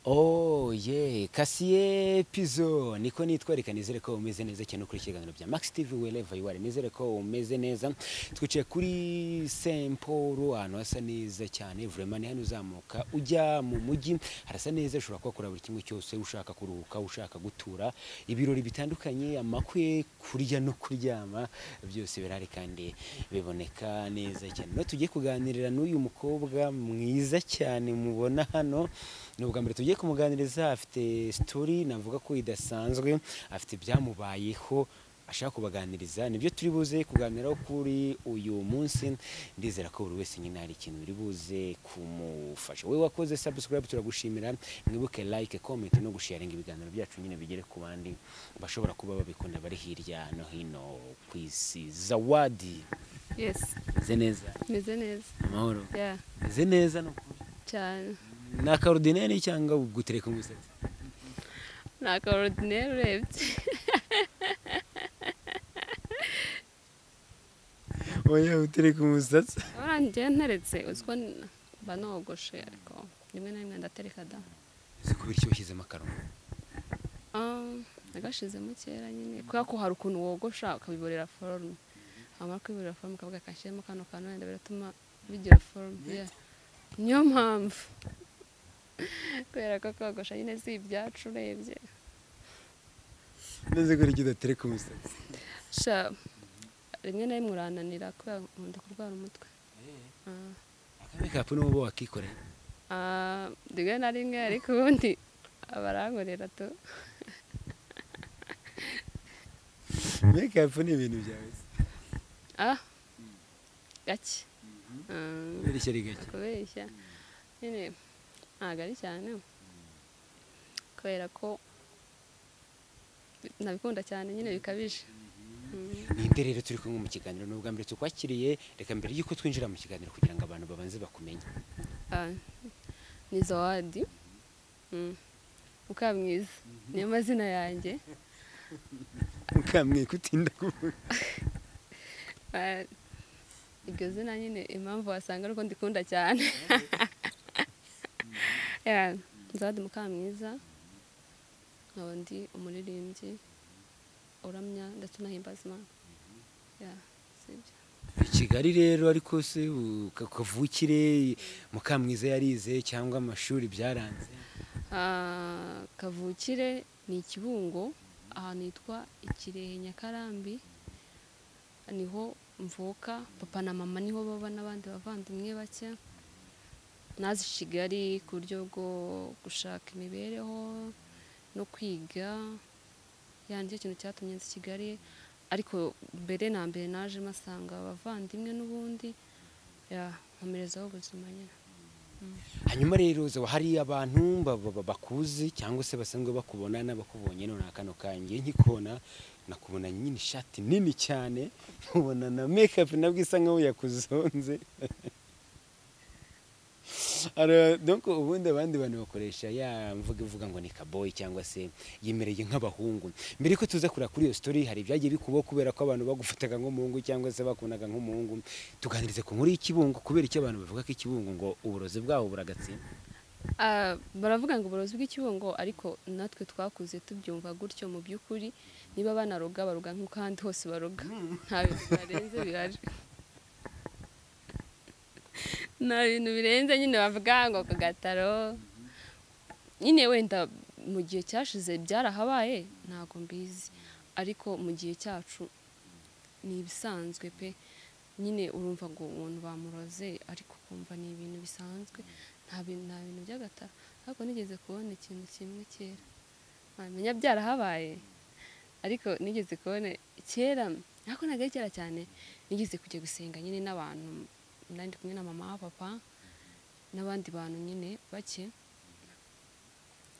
Oh yeah, Kasiye Pizzo niko nitwereka nizere ko umeze neza cyane kuri ikiganiro bya Max TV wherever you are nizere ko umeze neza twicaye kuri Saint Paul ahantu hasa neza cyane vraiment ni hano uzamuka ujya mu mujyi harasa neza ushobora kuhakora buri kimwe cyose ushaka kuruhuka ushaka gutura ibirori bitandukanye amakwe kurya no kuryama byose birahari kandi biboneka neza cyane no tugiye kuganirira n'uyu mukobwa mwiza cyane mubona hano ni ubwa mbere tugiye kumuganiriza afite sitori navuga ko idasanzwe afite ibyamubayeho ashaka kubaganiriza nibyo turi buze kuganiraho kuri uyu munsi ndizera ko buri wese nyine hari ikintu biri buze kumufasha wowe wakoze sabusikarayibu turagushimira mwibuke like komenti no gusharinga ibiganiro byacu nyine bigere ku bandi bashobora kuba babikunda bari hirya no hino ku isi zawadi Yes, meze neza meze neza. amahoro Yeah, meze neza ni ukuri cyane. ni akarodineri cyangwa gutereka umusatsi Ni aka ordinaire urebye. oya gutereka umusatsi Warangiye nteretse uziko n- mba nogoshe ariko rimwe na rimwe ndatereka da. uzi ko bityo washyizemo akarongo Um, Nagashizemo kera nyine kubera ko hari ukuntu wogosha ukabiborera forume wamara kwiborera forume ukavuga kashyiremo kano kantu wenda biratuma bigira forume yeah. niyo mpamvu kubera ko kogosha nyine si ibyacu urebye neza ko urya udatereka umusatsi sha rimwe na rimwe urananira kubera nkunda kurwara umutwe Ah. akamekapu n'ubu wakikorera Ah, rimwe na rimwe ariko ubundi abarankorera tu mekapu ni ibintu byawe se ah gake Ah, birishya ari gake kubeshya nyine ntabwo ari cyane kubera ko nabikunda cyane nyine bikabije Mm. ninde rero turi kumwe mu kiganiro ni ubwa mbere tukwakiriye reka mbere y'uko twinjira mu kiganiro kugira ngo abantu babanze bakumenye Ah, ni zawadi Mm. mukamwiza niyo mazina yanjye mukamwiye kutinda kuvuga Ah, iryo zina nyine impamvu wasanga ari uko ndikunda cyane Yeah, nzadi mukamwiza nkaba ndi umuririmbyi uramya ndetse unahimbaza imana Yeah, sibyo. i kigali rero ariko se u- ka- kavukire mukamwiza yarize cyangwa amashuri byaranze Ah, kavukire ni ikibungo ahantu hitwa ikirehe nyakarambi niho mvuka papa na mama niho baba n'abandi bavandimwe bake nazi kigali ku buryo bwo gushaka imibereho no kwiga ya nicyo kintu cyatumye nzi kigali ariko mbere na mbere naje masanga abavandimwe n'ubundi ya nkomerezaho ubuzima nyine hanyuma rero zaba hari abantu ba- ba- ba- bakuzi cyangwa se basanzwe bakubona n'abakubonye none akano kanjye nkikubona nakubona nyine ishati nini cyane nkubona na mekapu nabwo isa nkaho yakuzonze Alors, donc ubundi abandi bantu bakoresha ya mvuga ivuga ngo ni kaboyi cyangwa se yimereye nk'abahungu mbere ko tuza kureba kuri iyo story hari ibyagiye bikubaho kubera ko abantu bagufataga nk'umuhungu cyangwa se bakunaga nk'umuhungu tuganirize ku nkuru y'ikibungo kubera icyo abantu bavuga ko ikibungo ngo uburozi bwaho buragatsinda Ah, baravuga ngo uburozi bw'ikibungo ariko natwe twakuze tubyumva gutyo mu by'ukuri niba banaroga baroga nk'uko ahandi hose baroga nta bintu barenze bihari nta bintu birenze nyine bavuga ngo ku gataro nyine wenda mu gihe cyashize byarahabaye ntabwo mbizi ariko mu gihe cyacu ni ibisanzwe pe nyine urumva ngo umuntu bamuroze ariko ukumva ni ibintu bisanzwe nta bintu nta bintu by'agatara ariko nigeze kubona ikintu kimwe kera ntamenya byarahabaye ariko nigeze kubona kera ariko ntabwo ari kera cyane nigeze kujya gusenga nyine n'abantu nari ndi kumwe na mama papa n'abandi bantu nyine bake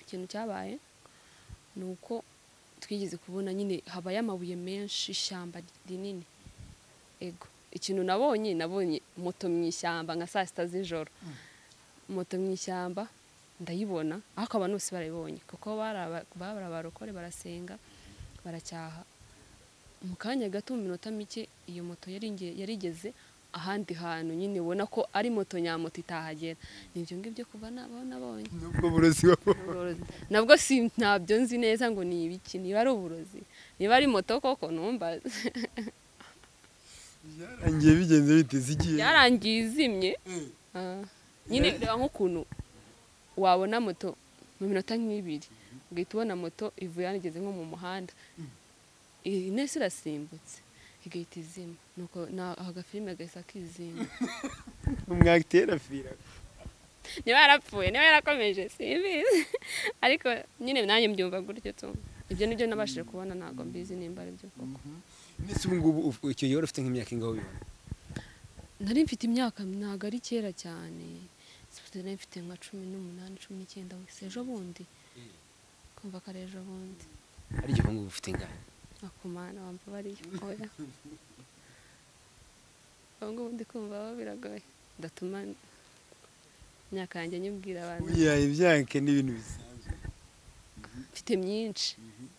ikintu cyabaye ni uko twigeze kubona nyine habaye amabuye menshi ishyamba rinini ego ikintu nabonye nabonye moto mu ishyamba nka saa sita z'ijoro moto mu ishyamba ndayibona ariko abantu bose barayibonye kuko bari aba- bari abarokore barasenga baracyaha mu kanya gato mu minota mike iyo moto yari inge- yarigeze ahandi hantu nyine ubona ko ari moto nyamoto itahagera ni ibyo ngibyo kuva nabaho nabonye nubwo uburozi wabu- uburozi nabwo si ntabyo nzi neza ngo ni ibiki niba ari uburozi niba ari moto koko numbaze byarangiye bigenze bite zigiye byarangiye izimye Eh, Ah. nyine reba nk'ukuntu wabona moto mu minota nk'ibiri ugahita ubona moto ivuye hano igeze nko mu muhanda iyi nese irasimbutse igahita izima nuko na- ako gafilime gahise akizima mwatera fira niba yarapfuye niba yarakomeje simbizi ariko nyine nanjye mbyumva gutyo tu ibyo nibyo nabashije kubona ntabwo mbizi nimba ari byo koko ndetse ubu ngubu uf- icyo gihe wari ufite nk'imyaka ingaho bibona nari mfite imyaka ntabwo ari kera cyane nari mfite nka cumi n'umunani cumi n'icyenda wese ejo bundi kumva ko ari ejo bundi hari igihe ubu ngubu ufite ingano akumana wumva bariyo oya ubu ngubu ndi kumva aho biragoye ndatuma imyaka yanjye nyibwira abantu buriya imyaka ni ibintu bisanzwe mfite myinshi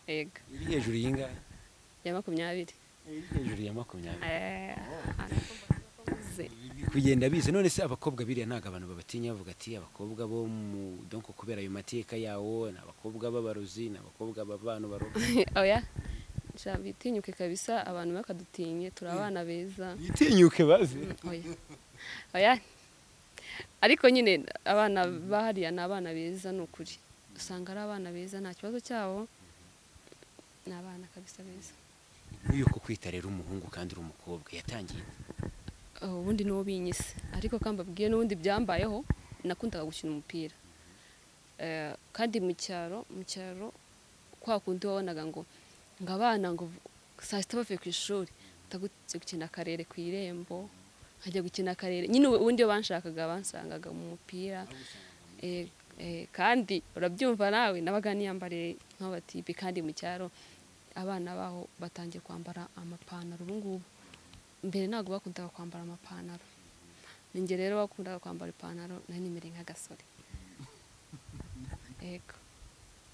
ega iri hejuru y'ingano ya makumyabiri iri hejuru ya makumyabiri Eh, arakuze. kugenda bize none se abakobwa biriya ntabwo abantu babatinya bavuga ati abakobwa bo mu donko kubera ayo mateka yawo ni abakobwa b'abarozi ni abakobwa b'abantu baroga oya sha bitinyuke kabisa abantu bakadutinye turi abana beza bitinyuke baze oya oya ariko nyine abana bahariya ni abana beza ni ukuri usanga ari abana beza nta kibazo cyabo ni abana kabisa beza nk'uyu ko kwita rero umuhungu kandi uri umukobwa yatangiye Oh, ubundi niwo binyise ariko kandi mbabwiye n'ubundi byambayeho nakundaga gukina umupira Eh, kandi mu cyaro mu cyaro kwa kundi wabonaga ngo ngo abana ngo saa sita bavuye ku ishuri batagutse gukina akarere ku irembo nkajya gukina akarere nyine ubu- ubundi iyo banshakaga bansangaga mu mupira Eh, eh, kandi urabyumva nawe nabaga niyambariye nk'abatipe kandi mu cyaro abana baho batangiye kwambara amapantaro ubu ngubu mbere ntabwo bakundaga kwambara amapantaro ninjye rero bakundaga kwambara ipantaro nari nimere nk'agasore yego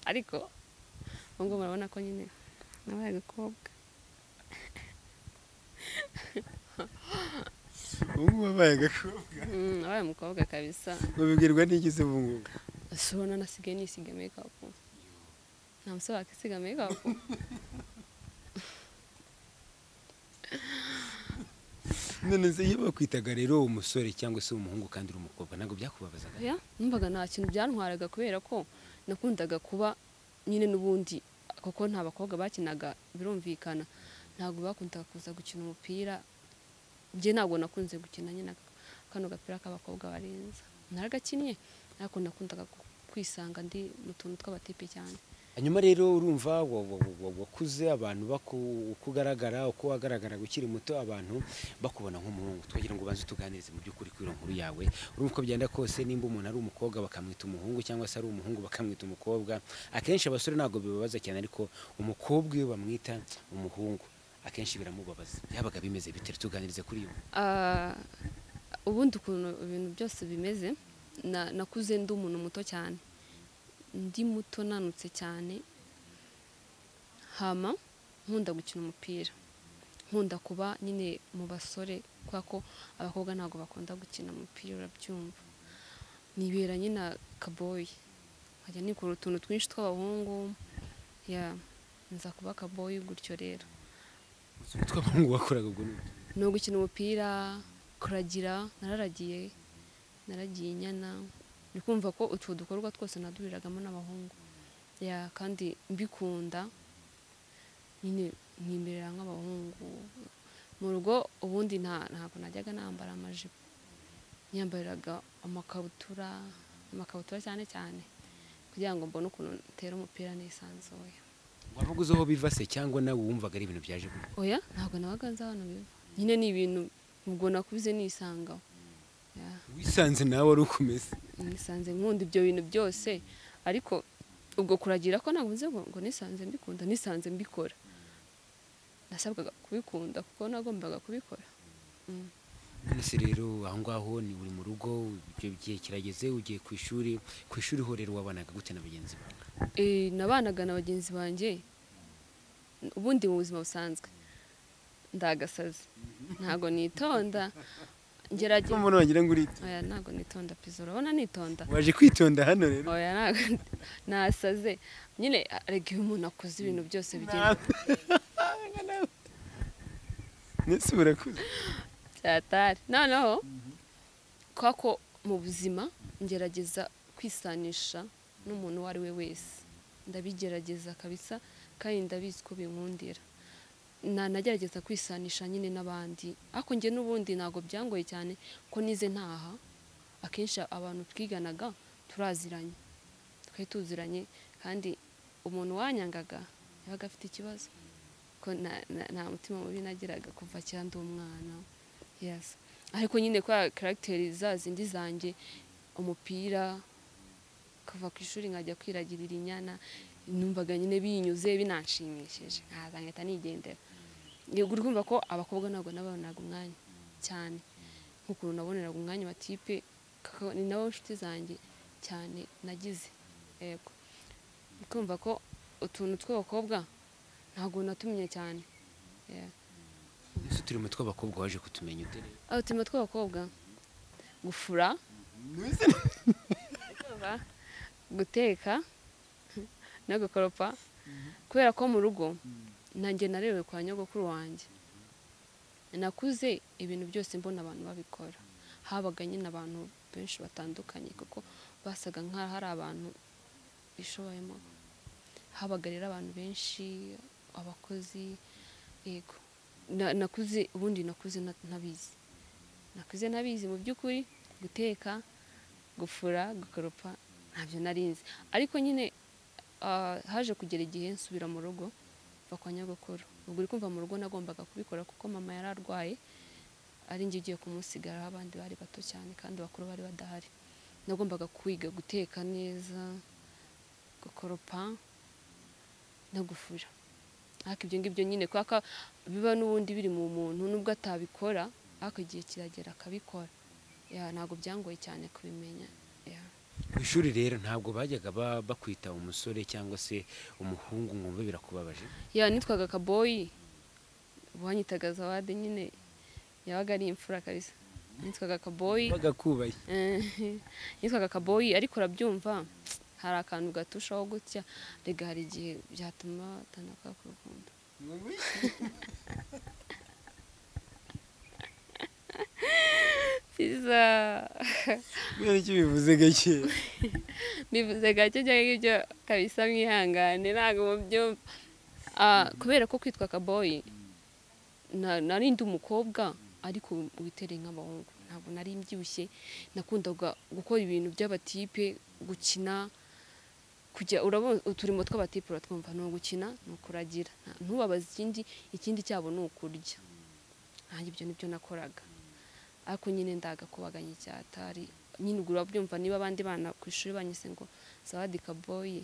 ariko ubu ngubu murabona ko nyine nabaye agakobwa ubu ngubu abaye agakobwa Mm, nabaye umukobwa kabisa babibwirwa n'iki se ubu ngubu ese ubona nasigaye nisiga mekapu nta musore wakisiga mekapu none se iyo bakwitaga rero umusore cyangwa se umuhungu kandi uri umukobwa ntabwo byakubabazaga oya numvaga nta kintu byantwaraga kubera ko nakundaga kuba nyine n'ubundi kuko nta bakobwa bakinaga birumvikana ntabwo bakundaga kuza gukina umupira njye ntabwo nakunze gukina nyine aka- kano gapira k'abakobwa barenza naragakinnye ariko nakundaga ku- kwisanga ndi mu tuntu tw'abatipe cyane hanyuma rero urumva wa- wa- wa- wa- wakuze abantu baku- uko ugaragara uko wagaragaraga ukiri muto abantu bakubona nk'umuhungu twagira ngo ubanze utuganirize mu by'ukuri kuri iyo nkuru yawe urumva uko byenda kose nimba umuntu ari umukobwa bakamwita umuhungu cyangwa se ari umuhungu bakamwita umukobwa akenshi abasore ntabwo bibabaza cyane ariko umukobwa iyo bamwita umuhungu akenshi biramubabaza byabaga bimeze bite tuganirize kuri iyo nkuru. Ah, ubundi ukuntu ibintu byose bimeze na- nakuze ndi umuntu muto cyane ndi muto nanutse cyane hama nkunda gukina umupira nkunda kuba nyine mu basore kubera ko abakobwa ntabwo bakunda gukina umupira urabyumva nibera nyine kaboyi nkajya nikora utuntu twinshi tw'abahungu ya nza kuba kaboyi gutyo rero utuntu tw'abahungu bakoraga ubwo ni utu. ni ugukina umupira kuragira nararagiye naragiye inyana ni kumva ko utwo dukorwa twose naduhuriragamo n'abahungu ya kandi mbikunda nyine nimerera nk'abahungu mu rugo ubundi nta ntabwo najyaga nambara amajipo nyambariraga amakabutura amakabutura cyane cyane kugira ngo mbone ukuntu ntera umupira nisanzuye wabaga uzi aho biva se cyangwa nawe wumvaga ari ibintu byaje gutya oya ntabwo nabaga nzi ahantu biva nyine ni ibintu ubwo nakuze nisangaho Ya, wisanze nawe wari ukomeze nisanze nkunda ibyo bintu byose ariko ubwo kuragira ko ntabwo nzi ngo ngo nisanze mbikunda nisanze mbikora nasabwaga kubikunda kuko nagombaga kubikora Mm. none se rero aho ngaho ni uri mu rugo ibyo gihe kirageze ugiye ku ishuri ku ishuri ho rero wabanaga gute na bagenzi bawe Eh, nabanaga na bagenzi banjye ubundi mu buzima busanzwe ndagasazi ntago nitonda ngerageza umuntu wagira ngo urite oya ntago nitonda pizo urabona nitonda waje kwitonda hano rero oya ntago nasaze nyine arega iyo umuntu akoze ibintu byose bigenda ndetse urakuze cyatari noneho ko mu buzima ngerageza kwisanisha n'umuntu uwo ari we wese ndabigerageza kabisa kandi ndabizi ko binkundira nanagerageza kwisanisha nyine n'abandi ariko njye n'ubundi ntabwo byangoye cyane ko nize ntaha akenshi abantu twiganaga turaziranye twari tuziranye kandi umuntu wanyangaga yabaga afite ikibazo ko na- na- nta mutima mubi nagiraga kuva kera ndi umwana yes ariko nyine kwa karagiteri za zindi zanjye umupira kuva ku ishuri nkajya kwiragirira inyana numvaga nyine binyuze binanshimishije nkaza nkahita nigendera yego urumva ko abakobwa ntabwo nabonaga umwanya cyane nk'ukuntu naboneraga umwanya amatipe kaka- ni nabo nshuti zanjye cyane nagize yego ukumva ko utuntu tw'abakobwa ntabwo natumye cyane Yeah. ese turi mu tw'abakobwa waje kutumenya ute rero aho turimo tw'abakobwa gufura Urumva? guteka no gukoropa kubera ko mu rugo nanjye narerewe kwa nyogokuru wanjye nakuze ibintu byose mbona abantu babikora habaga nyine abantu benshi batandukanye kuko basaga nk'aho hari abantu bishoboyemo habaga rero abantu benshi abakozi yego Na- nakuze ubundi nakuze nta- ntabizi nakuze ntabizi mu by'ukuri guteka gufura gukoropa ntabyo narinzi ariko nyine ah, haje kugera igihe nsubira mu rugo mva kwa nyogokuru ubwo uri kumva mu rugo nagombaga kubikora kuko mama yari arwaye ari njye ugiye kumusigara aho abandi bari bato cyane kandi bakuru bari badahari nagombaga kwiga guteka neza gukoropa no gufura ariko ibyo ngibyo nyine kubera ko biba n'ubundi biri mu muntu nubwo atabikora ariko igihe kiragera akabikora Ya, ntabwo byangoye cyane kubimenya Ya. ku ishuri rero ntabwo bajyaga ba- bakwita umusore cyangwa se umuhungu mwumva birakubabaje ya nitwaga kaboyi uwanyitaga zawade nyine yabaga ari imfura kabisa nitwaga kaboyi bagakubaye Eh, nitwaga kaboyi ariko urabyumva hari akantu gatushaho gutya rega hari igihe byatuma batandukana ku rukundo pizza kubera icyo bivuze gake bivuze gake ibyo ngibyo kabisa mwihangane ntabwo mubyumva Ah, kubera ko kwitwa kaboyi na- nari ndi umukobwa ariko witereye nk'abahungu ntabwo nari mbyibushye nakundaga gukora ibintu by'abatipe gukina kujya urabona uturimo tw'abatipe uratwumva ni ugukina ni ukuragira Nta- ntubabaze ikindi ikindi cyabo ni ukurya nanjye ibyo nibyo nakoraga ariko nyine ndagakubaganya icyatari nyine ubwo urabyumva niba abandi bana ku ishuri banyise ngo zawadi kaboyi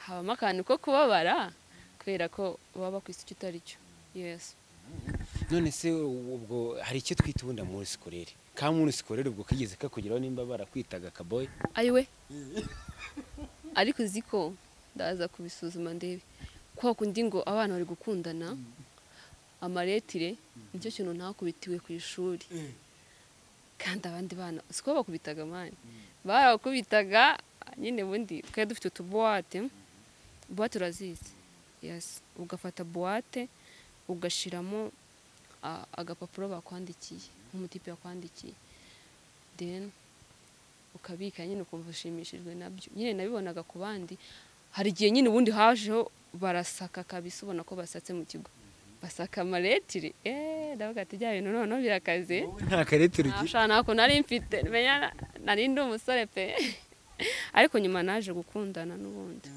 habamo akantu ko kubabara kubera ko baba bakwise icyo utari cyo yesi none se ubwo hari icyo twita ubundi amurusi korere ka murusi korere ubwo kigeze kakugeraho nimba barakwitaga kaboyi ayiwe ariko uzi ko ndaza kubisuzuma ndebe kwa kundi ngo abana bari gukundana amaretire nicyo kintu ntakubitiwe ku ishuri kandi abandi bana siko bakubitaga mani barakubitaga nyine ubundi twari dufite utubuwate buwate urazizi yesi ugafata buwate ugashyiramo a- agapapuro bakwandikiye nk'umutipe yakwandikiye then ukabika nyine ukumva ushimishijwe nabyo nyine nabibonaga ku bandi hari igihe nyine ubundi hajeho barasaka kabisa ubona ko basatse mu kigo basaka amaretire eee ndavuga ati bya bintu noneho birakaze nta karete urugira nashana ntabwo nari mfite menya na- nari ndi umusore pe ariko nyuma naje gukundana n'ubundi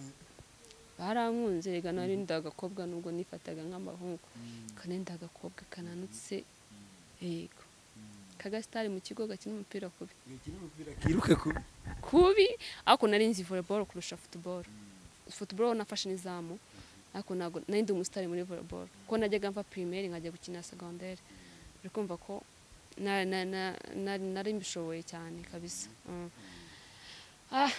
barankunze rega nari ndi agakobwa nubwo nifataga nk'amahungu kandi ndi agakobwa kananutse yego kagasitari mu kigo gakina umupira kubi kiruka kubi kubi ariko nari nzi volleyball kurusha football football nafashe n'izamu ariko ntabwo nari ndi umusitari muri volleyball kuko najyaga mva primaire nkajya gukina secondaire uri kumva ko na- na- na- na- nari mbishoboye cyane kabisa Mm. Ah,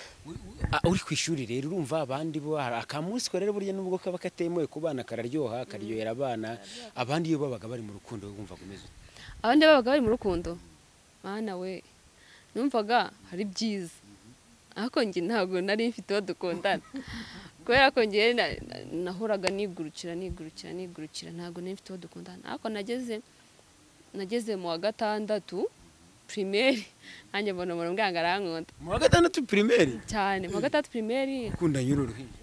Ah, uri ku ishuri rero urumva abandi bo hari akamunsi ko rero burya nubwo kaba katemewe ku bana kararyoha karyohera abana abandi iyo babaga bari mu rukundo wumva umeze ute? abandi babaga bari mu rukundo mwana we numvaga hari byiza ariko njye ntabwo nari mfite uwo dukundana kubera ko njye na- na- nahoraga nigurukira nigurukira nigurukira ntabwo nari mfite uwo dukundana ariko nageze nageze mu wa gatandatu pirimeri nanjye mbona umuntu mbwanga arankunda mu wa gatandatu pirimeri cyane mu wa gatandatu pirimeri ukunda nyiri uruhinja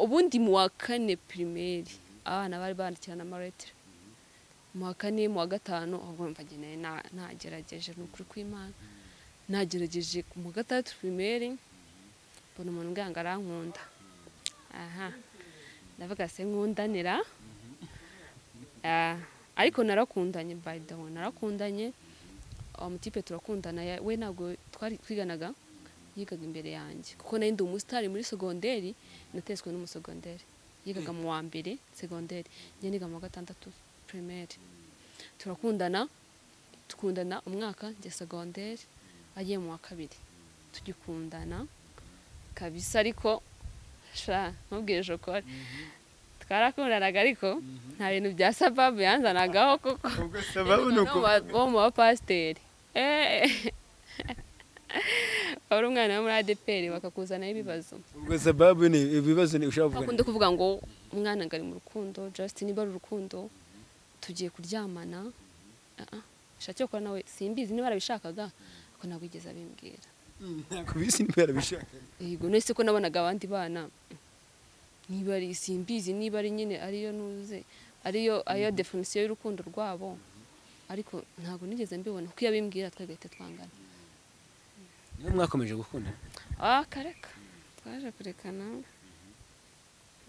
ubundi mu wa kane pirimeri abana bari bandikirana amaletire mu wa kane mu wa gatanu ahubwo mva njye nari na- nagerageje ni ukuri kw'imana nagerageje mu wa gatandatu pirimeri mbona umuntu umbwanga arankunda aha ndavuga se nkundanira Ah, ariko narakundanye by the way narakundanye uwo mutipe turakundana ya- we ntabwo twari twiganaga yigaga imbere yanjye kuko nari ndi umusitari muri segonderi nateswe n'umusegonderi yigaga mu wa mbere segonderi njye niga mu wa gatandatu pirimeri turakundana tukundana umwaka njye segonderi agiye mu wa kabiri tugikundana kabisa ariko sha ntubwire shokora twarakundanaga ariko nta bintu bya sababu yanzanagaho kuko ubwo sababu ni uko bo mu bapasiteri wari umwana wo muri adeperi bakakuzanaho ibibazo ubwo sababu ni ibibazo ni ushaka kuvuga bakunda kuvuga ngo umwana ngo ari mu rukundo justin niba ari urukundo tugiye kuryamana Ah, ah, shaki cyo gukora nawe simbizi niba arabishakaga ariko ntabwo yigeze abimbwira ku bisi niba yarabishaka yego nese ko nabonaga abandi bana niba ari simbizi niba ari nyine ariyo nuze ariyo ariyo definisiyo y'urukundo rwabo ariko ntabwo nigeze mbibona kuko iyo abimbwira twagahita twangana niba mwakomeje gukunda ah kareka twaje kurekana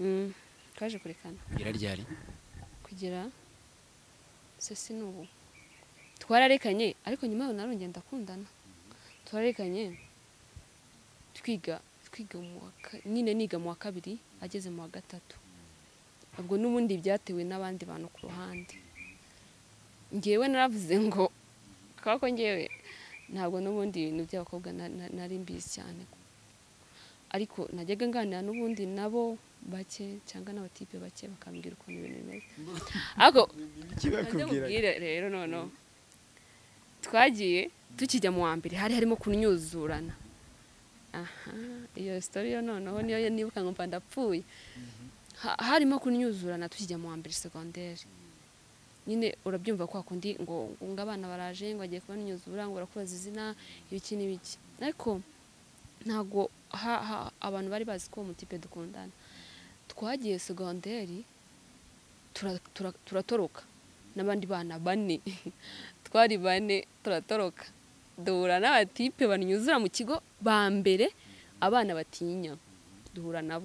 Mm, twaje kurekana kugera ryari kugera sesi n'ubu twararekanye ariko nyuma yaho narongeye ndakundana twararekanye twiga twiga mu wa ka- nyine niga mu wa kabiri ageze mu wa gatatu ubwo n'ubundi byatewe n'abandi bantu ku ruhande ngewe naravuze ngo kubera ko ngewe ntabwo n'ubundi ibintu by'abakobwa na- na- nari mbizi cyane ariko najyaga nganira n'ubundi nabo bake cyangwa n'abatipe bake bakambwira ukuntu ibintu bimeze ariko iki bakubwira ndamubwire rero noneho twagiye tukijya mu wa mbere hari harimo kunyuzurana aha iyo sitori yo noneho niyo nibuka ngo mba ndapfuye Ha- harimo kunyuzurana tukijya mu wa mbere segonderi nyine urabyumva kwa kundi ngo ngo abana baraje ngo bagiye kubanyuzura ngo barakubaza izina ibiki n'ibiki ariko ntabwo ha- ha- abantu bari bazi ko uwo mutipe dukundana twagiye segonderi tura- tura- turatoroka n'abandi bana bane twari bane turatoroka duhura n'abatipe banyuzura mu kigo ba mbere abana batinya duhura nabo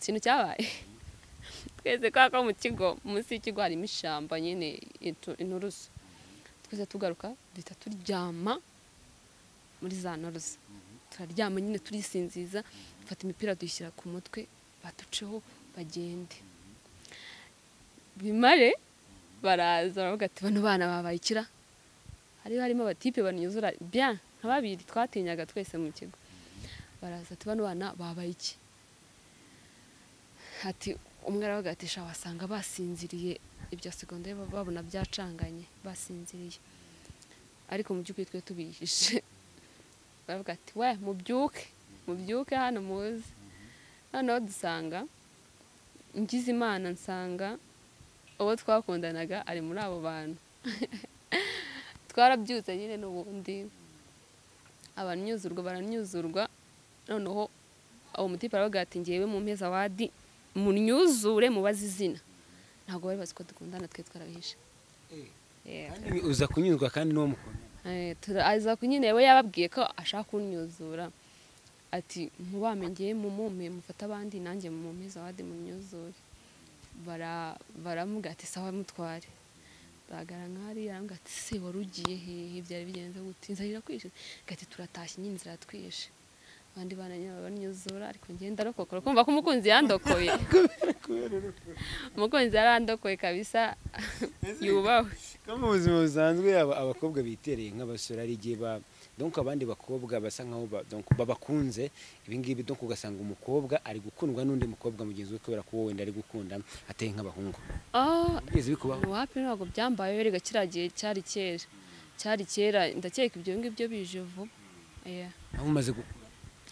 ikintu cyabaye twese kubera ko mu kigo munsi y'ikigo harimo ishyamba nyine intu- inturusu twese tugaruka duhita turyama muri za nturusu turaryama nyine turisinziza dufata imipira dushyira ku mutwe baduceho bagende bimare baraza baravuga ati bano bana babaye ikira hari harimo abatipe banyuzura bya nka babiri twatinyaga twese mu kigo baraza ati bano bana babaye iki ati umwe aravuga ati sha wasanga basinziriye ibya segonderi baba- babona byacanganye basinziriye ariko mu by'ukuri twe tubihishe baravuga ati we mubyuke mubyuke hano muze noneho dusanga ngize imana nsanga uwo twakundanaga ari muri abo bantu twarabyutse nyine n'ubundi abanyuzurwa baranyuzurwa noneho uwo mutipe aravuga ati ngewe mu mpeza wadi munyuzure mubaze izina ntabwo bari bazi ko dukundana twe twarabihishe Yeah. Kandi uza kunyuzwa kandi n'uwo mukunda Eh, tura- aza ku nyine we yababwiye ko ashaka kunyuzura ati mubamenyeye mumume mufate abandi nanjye mumumeze abandi munyuzure Bara- baramuga ati sawa mutware bagara nk'ari aramuga ati se wari ugiye hehe byari bigenze gute inzara irakwishe gati turatashye nyine inzira iratwishe abandi bana nyine baranyuzura ariko njye ndarokoka urakumva ko umukunzi yandokoye umukunzi yarandokoye kabisa yubahwe no mu buzima busanzwe aba- abakobwa bitereye nk'abasore hari igihe ba- donc abandi bakobwa basa nkaho ba- donc babakunze ibingibi donc ugasanga umukobwa ari gukundwa n'undi mukobwa mugenzi we kubera ko wowe wenda ari gukunda ateye nk'abahungu ah bigeze bikubaho wapi ntabwo byambayeho rega kiriya gihe cyari kera cyari kera ndakeka ibyo ngibyo bije vuba Yeah. aho umaze gukura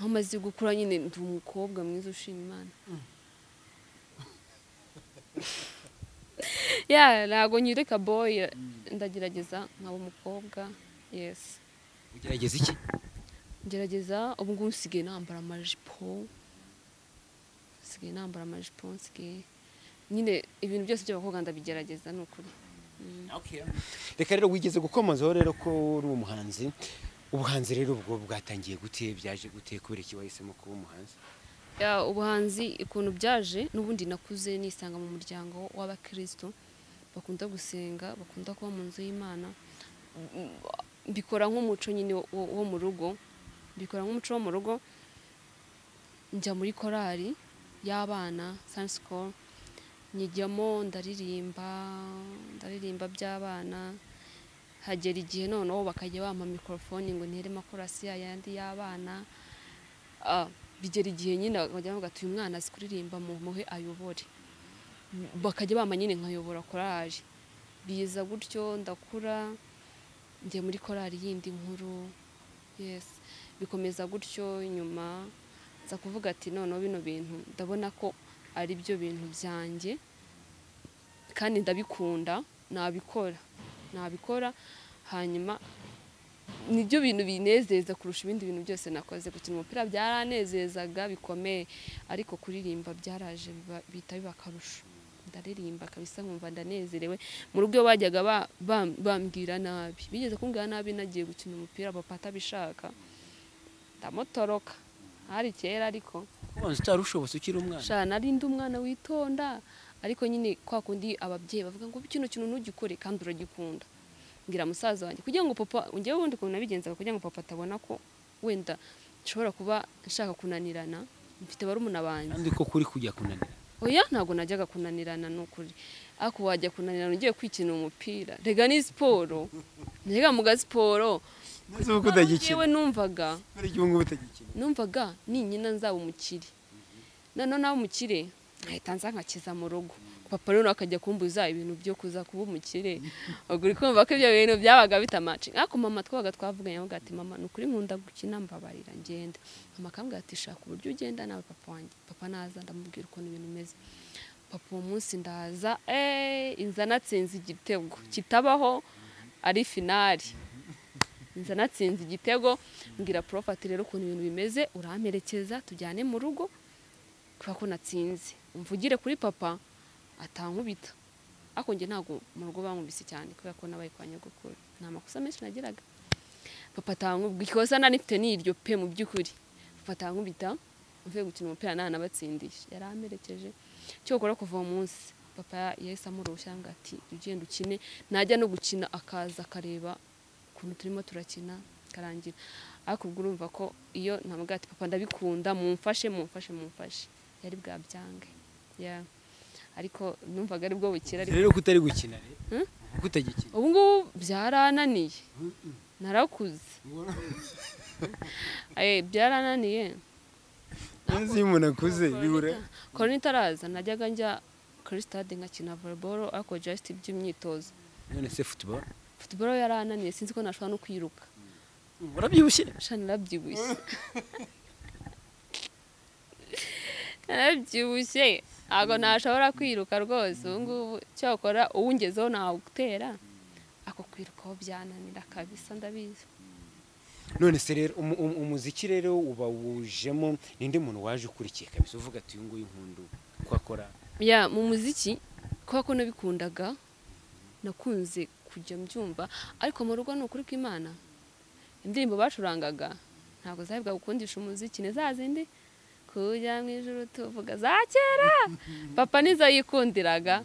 aho umaze gukura nyine ndi umukobwa mwiza ushima imana ya ntabwo nyireka boyi ndagerageza nkaba umukobwa yesi ugerageza iki ngerageza ubu ngubu nsigaye nambara amajipo nsigaye nambara amajipo nsigaye nyine ibintu byose by'abakobwa ndabigerageza ni ukuri reka rero wigeze gukomozaho rero ko uri umuhanzi ubuhanzi rero ubwo bwatangiye gute byaje gute kubera iki wahisemo kuba umuhanzi Ya, ubuhanzi ukuntu byaje n'ubundi nakuze nisanga mu muryango w'abakristo bakunda gusenga bakunda kuba mu nzu y'imana Mm, mbikora nk'umuco nyine wo- wo mu rugo mbikora nk'umuco wo mu rugo njya muri korali y'abana science school nyijyamo ndaririmba ndaririmba by'abana hagera igihe noneho bakajya bampa mikorofone ngo ntere makorasi yayandi y'abana Ah, bigera igihe nyine bakajya bavuga ati uyu mwana azi kuririmba mu muhe ayobore bakajya bama nyine nkayobora korali biza gutyo ndakura njya muri korali yindi nkuru yes bikomeza gutyo nyuma nza kuvuga ati noneho bino bintu ndabona ko ari byo bintu byanjye kandi ndabikunda nabikora nabikora hanyuma nibyo bintu binezeza kurusha ibindi bintu byose nakoze gukina umupira byaranezezaga bikomeye ariko kuririmba byaraje biba- bihita biba akarusho ndaririmba kabisa nkumva ndanezerewe mu rugo iyo bajyaga ba- bam- bambwira nabi bigeze kumbwira nabi nagiye gukina umupira papa atabishaka ndamutoroka hari kera ariko ubanza utarushobotse ukiri umwana shara nari ndi umwana witonda ariko nyine kwa kundi ababyeyi bavuga ngo kino kintu ntugikore kandi uragikunda mbwira musaza wanjye kugira ngo papa njyewe ubundi ukuntu nabigenzaga kugira ngo papa atabona ko wenda nshobora kuba nshaka kunanirana mfite barumuna banjye kandi ko kuri kujya kunanira oya ntabwo najyaga kunanirana ni ukuri ariko wajya kunanirana ugiye kwikina umupira rega ni siporo mbega muga siporo neza ubu yewe utagikina numvaga none ubu ngubu utagikina numvaga ninyina nzaba umukire noneho nawe umukire nkahita nza nkakiza mu rugo papa rero nawe akajya kumbuza ibintu byo kuza kuba umukire ubwo uri kumva ko ibyo bintu byabaga bitamaci ariko mama twabaga twavuganye avuga ati mama ni ukuri nkunda gukina mbabarira ngenda mama akambwira ati shaka uburyo ugenda nawe papa wanjye papa naza ndamubwira ukuntu ibintu bimeze papa uwo munsi ndaza eh, inza natsinze igitego kitabaho ari finari nza natsinze igitego mbwira prof ati rero ukuntu ibintu bimeze uramperekeza tujyane mu rugo kubera ko natsinze mvugire kuri papa atankubita ariko njye ntabwo mu rugo bankubise cyane kubera ko nabaye kwa nyogokuru nta makosa menshi nagiraga papa atankubita ikosa nari mfite ni iryo pe mu by'ukuri papa atankubita mvuye gukina umupira nta nabatsindisha yari amperekeje cyo gukora kuva uwo munsi papa yahise amurushya ngo ati ugenda ukine najya no gukina akaza akareba ukuntu turimo turakina karangira ariko ubwo urumva ko iyo ntabwo ati papa ndabikunda mumfashe mumfashe mumfashe yari bwabyange yeah. ariko numvaga ari bwo bukira ariko rero kutari gukina Hmm? rero kutagikina ubu ngubu byarananiye narakuze Eh, byarananiye neza iyo umuntu akuze bibura korona itaraza najyaga njya kuri stade nkakina volleyball ariko just iby'imyitozo none se futuboro football yarananiye sinzi ko nashobora no kwiruka urabyibushye sha narabyibushye narabyibushye ntabwo nashobora kwiruka rwose ubu ngubu cyakora uwungezeho ntawugutera ako kwirukaho byananira kabisa ndabizi none se rero umu- umu- umuziki rero uba wujemo ninde muntu waje ukurikiye kabisa uvuga ati uyu nguyu nkundu ko akora ya mu muziki kubera ko nabikundaga nakunze kujya mbyumva ariko mu rugo ni ukuri kw'imana indirimbo bacurangaga ntabwo zabiga gukundisha umuziki ni za zindi kujya mu ijoro tuvuga za kera papa nizo yikundiraga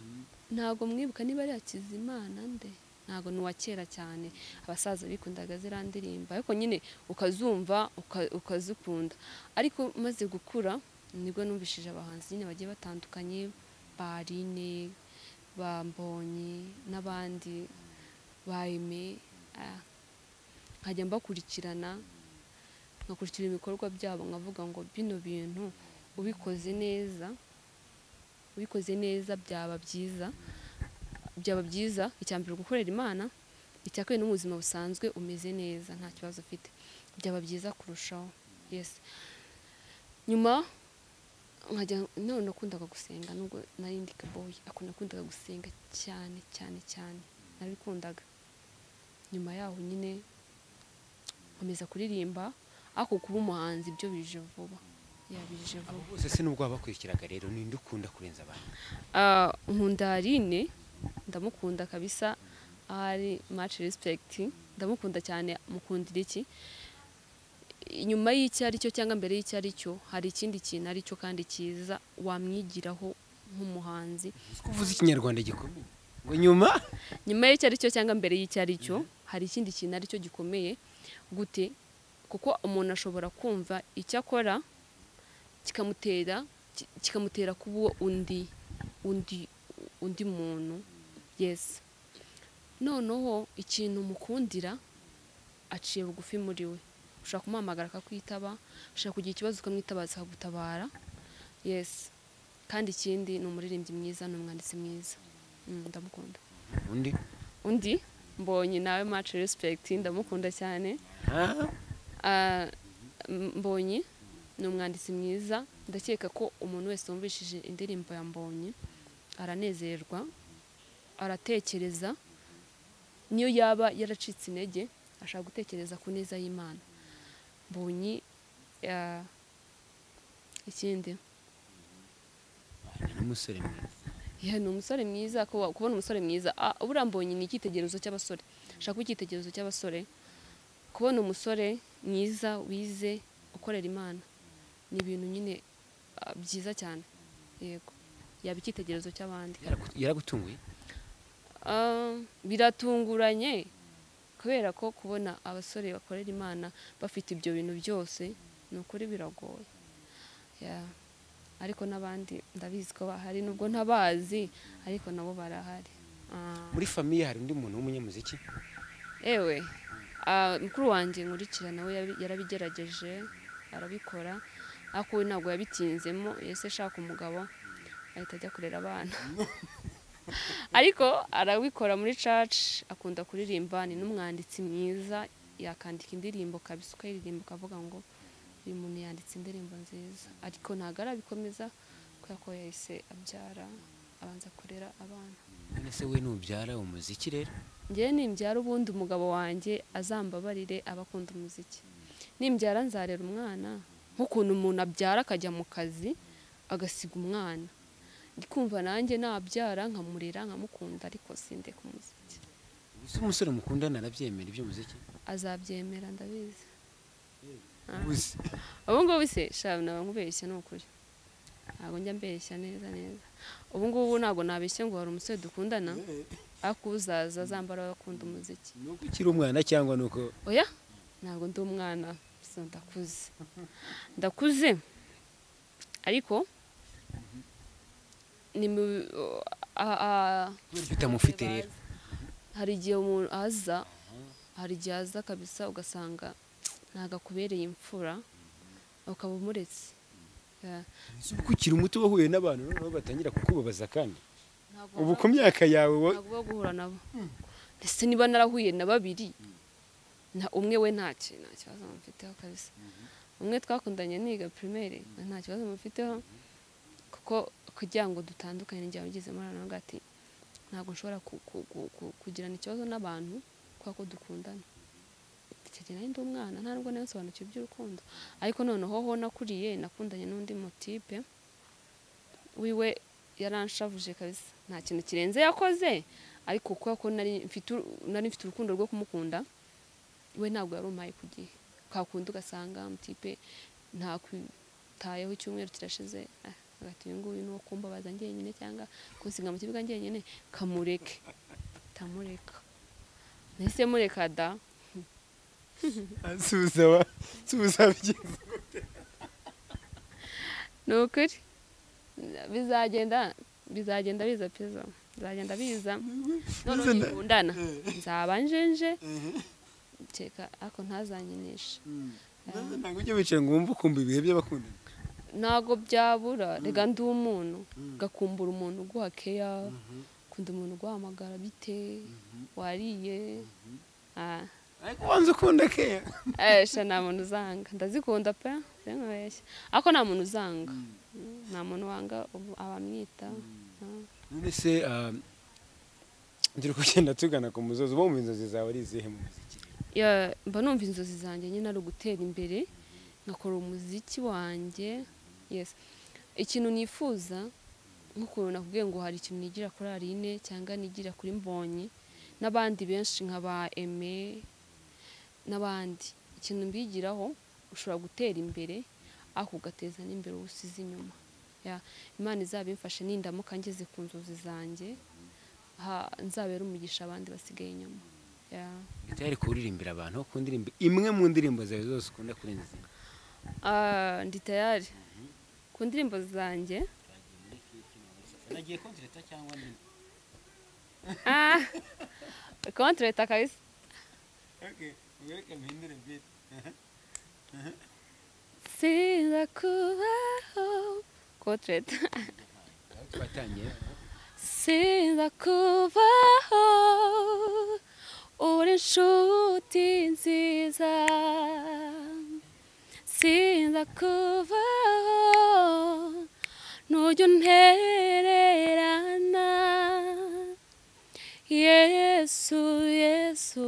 ntabwo mwibuka niba ari iya kizimana nde ntabwo ni uwa kera cyane abasaza bikundaga ziriya ndirimbo ariko nyine ukazumva uka- ukazikunda ariko maze gukura nibwo numvishije abahanzi nyine bagiye batandukanye barine bambonye n'abandi ba Aime, ah, nkajya mbakurikirana nkakurikira ibikorwa byabo nkavuga ngo bino bintu ubikoze neza ubikoze neza byaba byiza byaba byiza icya mbere gukorera imana icya kabiri n'ubuzima busanzwe umeze neza nta kibazo ufite byaba byiza kurushaho yesi nyuma nkajya none nakundaga gusenga nubwo nari ndi kaboyi ariko nakundaga gusenga cyane cyane cyane narabikundaga nyuma yaho nyine nkomeza kuririmba ariko kuba umuhanzi ibyo bije vuba yabije vuba bose se nubwo wabakurikiraga rero ninde ukunda kurenza abandi Ah, nkunda Aline ndamukunda kabisa ari much respect ndamukunda cyane mukundira iki inyuma y'icyo ari cyo cyangwa mbere y'icyo ari cyo hari ikindi kintu ari cyo kandi cyiza wamwigiraho nk'umuhanzi Uzi ko uvuze ikinyarwanda gikomeye ngo nyuma nyuma y'icyo ari cyo cyangwa mbere y'icyo ari cyo hari ikindi kintu ari cyo gikomeye gute kuko umuntu ashobora kumva icyo akora kikamutera ki- kikamutera kuba undi undi undi muntu yesi noneho ikintu mukundira aciye bugufi muri we ushobora kumuhamagara akakwitaba ushobora kugira ikibazo ukamwitabaza akagutabara yesi kandi ikindi ni umuririmbyi mwiza ni umwanditsi mwiza Mm, ndamukunda undi undi mbonye nawe much respect ndamukunda cyane Ah, Ah, m- mbonye ni umwanditsi mwiza ndakeka ko umuntu wese wumvishije indirimbo ya mbonye aranezerwa aratekereza niyo yaba yaracitse intege ashaka gutekereza ku neza y'imana mbonye ah, ikindi ni umusore mwiza Yeah, ni umusore mwiza kuba- kubona umusore mwiza Ah, buriya mbonye ni icyitegererezo cy'abasore ashaka kuba icyitegererezo cy'abasore kubona umusore mwiza wize ukorera imana ni ibintu nyine ah, byiza cyane yego yaba icyitegererezo cy'abandi Yaragu- yaragutunguye Ah, biratunguranye kubera ko kubona abasore bakorera imana bafite ibyo bintu byose ni ukuri biragoye Yeah. ariko n'abandi ndabizi ko bahari nubwo ntabazi ariko nabo barahari Ah. muri famiye hari undi muntu w'umunyamuziki ewe ah, mukuru wanjye nkurikira nawe yabi- yarabigerageje arabikora ariko we ntabwo yabitinzemo yese ashaka umugabo ahita ajya kurera abana ariko arabikora muri caci akunda kuririmba ni n'umwanditsi mwiza yakandika indirimbo kabisa ukayiririmba ukavuga ngo uyu muntu yanditse indirimbo nziza ariko ntabwo arabikomeza kubera ko yahise abyara abanza kurera abana none se we nubyara umuziki rero njyewe nimbyara ubundi umugabo wanjye azambabarire aba akunda umuziki nimbyara nzarera umwana nk'ukuntu umuntu abyara akajya mu kazi agasiga umwana ndi kumva nanjye nabyara nkamurera nkamukunda ariko sindeka umuziki ese umusore mukundana arabyemera iby'umuziki azabyemera ndabizi uzi ubu ngubu se shabu naba nkubeshya ni ukuri ntabwo njya mbeshya neza neza ubu ngubu ntabwo nabeshya ngo hari umusore dukundana ariko uzaza azambara we akunda umuziki ni uko ukiri umwana cyangwa ni uko oya ntabwo ndi umwana so ndakuze ndakuze ariko ni mu a- a- bitamufite rero hari igihe umuntu aza hari igihe aza kabisa ugasanga ntabwo akubereye imfura ukaba umuretse Yeah. ese ubwo ukiri muto wahuye n'abantu noneho batangira kukubabaza kandi Ntabwo ubu ku myaka yawe wo ntabwo uba guhura nabo ndetse niba narahuye na babiri na umwe we nta ki- nta kibazo mufiteho kabisa umwe twakundanye niga primaire we nta kibazo mufiteho kuko kugira ngo dutandukane n'igihe wabigizemo urabona ngo ati ntabwo nshobora ku- ku- ku- ku- kugirana ikibazo n'abantu kubera ko dukundana icyo gihe nari ndi umwana nta nubwo nayo nsobanukiwe iby'urukundo ariko noneho ho nakuriye nakundanye n'undi motipe wiwe yaranshavuje kabisa nta kintu kirenze yakoze ariko kubera ko nari mfite uru- nari mfite urukundo rwo kumukunda we ntabwo yari umpaye ku gihe kakunda ugasanga mutipe ntakwitayeho icyumweru kirashize ah, hagati uyu nguyu n'uwo kumbabaza njyenyine cyangwa kunsiga mu kibuga njyenyine kamureke tamureka nahise mureka da asubiza wa asubiza byiza ni ukuri bizagenda bizagenda biza pizo bizagenda biza noneho Bizana. nikundana Eh. nzaba njenje kereka ariko ntazanyinisha ntabwo ujya wicara ngo wumve ukumva ibihe by'abakundana ntabwo byabura reka ndi umuntu gakumbura umuntu uguha keya ukunda umuntu uguhamagara bite wariye Ah. ariko ubanza ukunda keya esha nta muntu uzanga ndazikunda pe sinkubeshya ariko nta muntu uzanga nta muntu wanga ubu- abamwita Ah. none se ah, turi kugenda tugana ku musozi uba mu inzozi zawe ari izihe mu muziki Ya, mba numva inzozi zanjye nyine ari ugutera imbere nkakora umuziki wange yes ikintu nifuza nk'ukuntu nakubwiye ngo hari ikintu nigira kuri Aline cyangwa nigira kuri Mbonyi n'abandi benshi nka ba Aime n'abandi ikintu mbigiraho ushobora gutera imbere ariko ugateza n'imbere uwo usize inyuma Ya, imana izabimfashe nindamuka ngeze ku nzozi zanjye ha- nzabere umugisha abandi basigaye inyuma Ya. utari kuririmbira abantu ku ndirimbo imwe mu ndirimbo zawe zose ukunda kurenza izindi Ah, ndi tayari ku ndirimbo zanjye nagiye kontereta cyangwa ndimo Ah, kontreta kabisa sinza kubaho kontreta aho twatangiye sinza kubaho uri inshuti nziza sinza kubaho ntujya untererana yesu yesu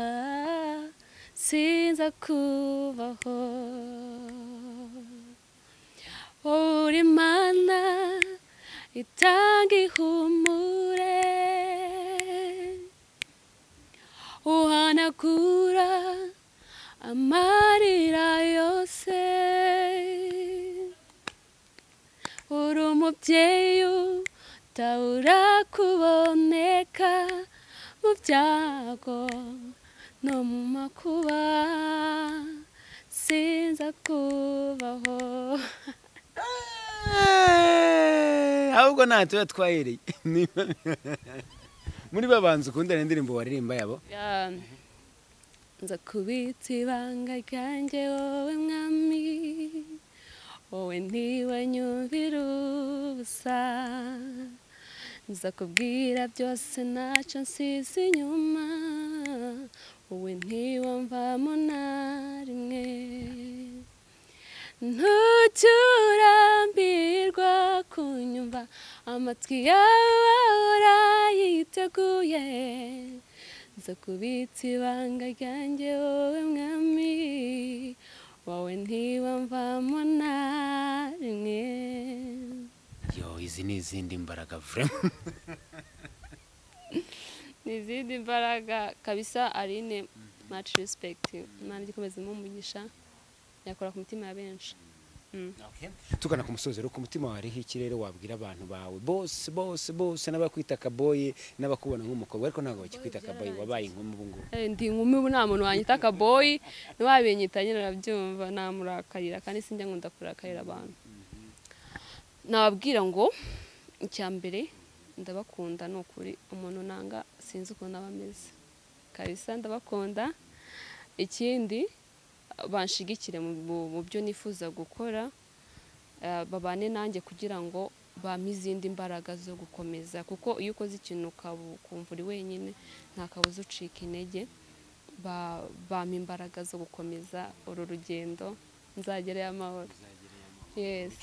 ah, sinza kubaho uri mana itanga ihumure uhanagura amarira yose uri umubyeyi utabura kuboneka mu byago no mu makuba sinza kubaho ahubwo nta tuba twahereye Niba- muri babanza ukundana indirimbo waririmba yabo Ya, nza kubitsa ibanga ryanjye wowe mwami wowe ntiwanyumvira ubusa nza kubwira byose ntacyo nsize inyuma wowe ntiwumvamo na rimwe ntujye urambirwa kunyumva amatwi yawe urayiteguye nza kubitsa ibanga ryanjye wowe mwami wowe ntiwamvamo na rimwe yo izi ni izindi mbaraga vrema ni izindi mbaraga kabisa arine much respect imana ijya ikomezamo umugisha yakora ku mitima ya benshi Mm. tugana ku musozi rero ku mutima wawe hariho ikirere wabwira abantu bawe bose bose bose n'abakwita kaboye n'abakubona nk'umukobwa ariko ntabwo bakikwita kaboye wabaye inkumi ubu ngubu Eh, ndi inkumi ubu nta muntu wanyita akaboyi ntiwabinyita nyine arabyumva namurakarira kandi sinjya nkunda kurakarira abantu nababwira ngo icya mbere ndabakunda ni ukuri umuntu nanga sinzi ukuntu aba ameze kabisa ndabakunda ikindi banshigikire mu- mu- mu byo nifuza gukora eh, babane nanjye kugira ngo bampe izindi mbaraga zo gukomeza kuko iyo ukoze ikintu ukaba- ukumva uri wenyine nta kabuza ucika intege ba- bampa imbaraga zo gukomeza uru rugendo nzagerayo amahoro yes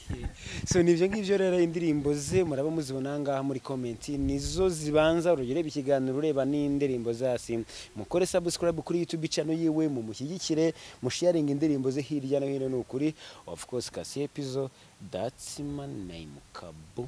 so ni ibyo ngibyo rero indirimbo ze muraba muzibona ngaha muri komenti nizo zibanza urugero ureba ikiganiro ureba n'indirimbo zasi mukore subscribe kuri youtube channel yiwe mumushyigikire musharing indirimbo ze hirya no hino ni ukuri of course kasi epizo that's my name kabu